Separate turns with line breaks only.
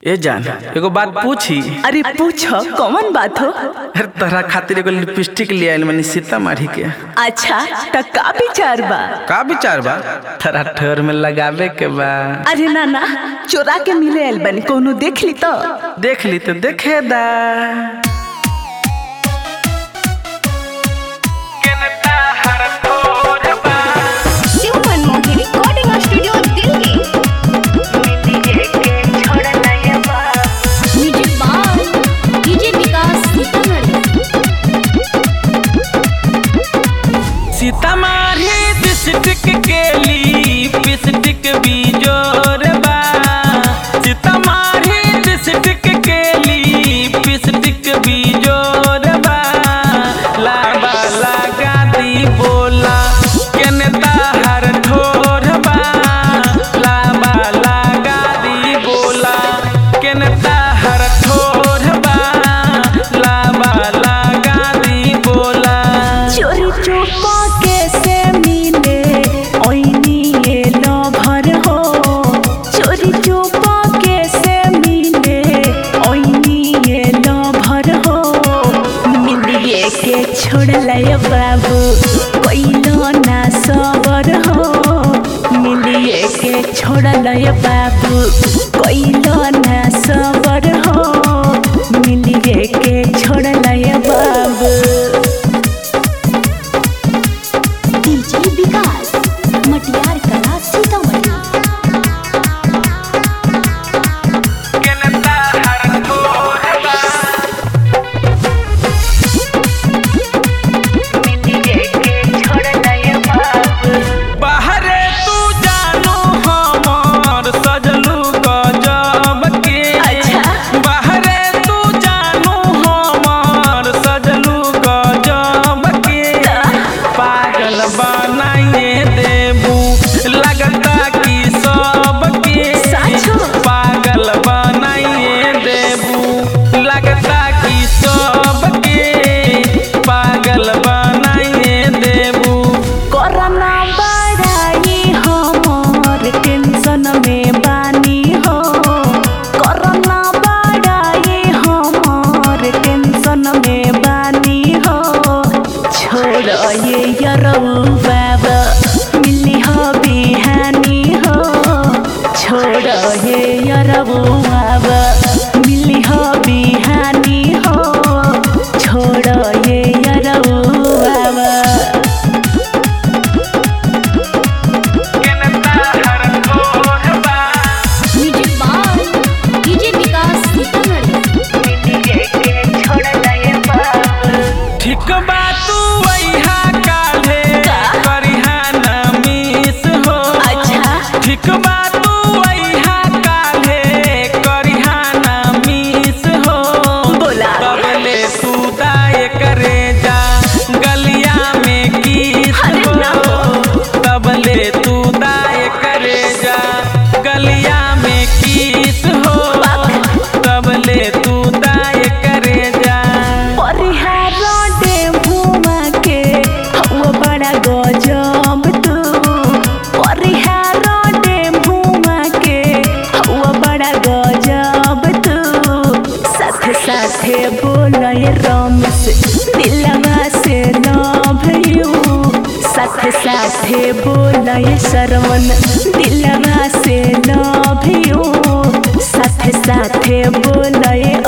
ए जान एगो बात पूछी
अरे पूछो कौन बात हो
अरे तोहरा खातिर एगो लिपस्टिक ले आइल मनी सीतामढ़ी के
अच्छा त का विचार बा
का विचार बा तोरा ठोर में लगावे के बा
अरे ना ना चोरा के मिले आइल बनी कोनो देख ली तो
देख ली तो देखे दा
Shiv Manmohan recording studio Delhi music by DJ Vikas Sitamarhi
Sitamarhi district के लिपस्टिक बीजोर बा सीतामढ़ी डिस्ट्रिक्ट के लिपस्टिक बीजोर बा लाबा लगा दी बोला केने ताहर ठोर बा लाबा लगा दी बोला केने ताहर ठोर बा लाबा लगा दी बोला
चोरी चुपा कैसे मिले ओइनी ये लभर हो चोरी चुपा कैसे मिले ओइनी ये लभर हो मिलिए के छोड़ लय बाबू कोइलो ना सबर हो मिलिए के छोड़ लय बाबू कोइलो ना सबर हो मिलिए के छोड़ लय बाबू
डीजे विकास मटियार कला सीतामढ़ी
बाहरे तू जानू हमर सजलू गजब के
अच्छा।
बाहरे तू जानू हमर सजलू गजब के पागल बनाइए देबू लगता कि सबके
साचो।
पागल बनाइए देबू लगता कि सबके पागल बनाइए देबू
कोरोना बड़ाई हमर टेंशन में बानी हो कोरोना बड़ाई हमर टेंशन में बानी हो छोड़ ये यरऊ बाबा मिली हो बिहानी हो छोड़ ये यरऊ बाबा मिली हो बिहानी हो छोड़ ये यरऊ बाबा
music by DJ Vikas Sitamarhi
ठीक बा तू वैहा काल्हे करिहा ना मिस हो
अच्छा।
ठीक बा तू वैहा काल्हे करिहा ना मिस हो
बोला।
तबले तू दाए करे जा गलिया में किस
अरे ना
हो तबले तू दाए करे जा गलिया में किस हो तबले तू दाए करे जा
परिहार डेभुमा के हवा बड़ा गजब तू परिहार डेभुमा के हवा बड़ा गजब तू साथे साथे बोलय रमेश दिलवा से लव यू साथे साथे बोलय श्रवण दिलवा से लव यू साथे साथे बोलय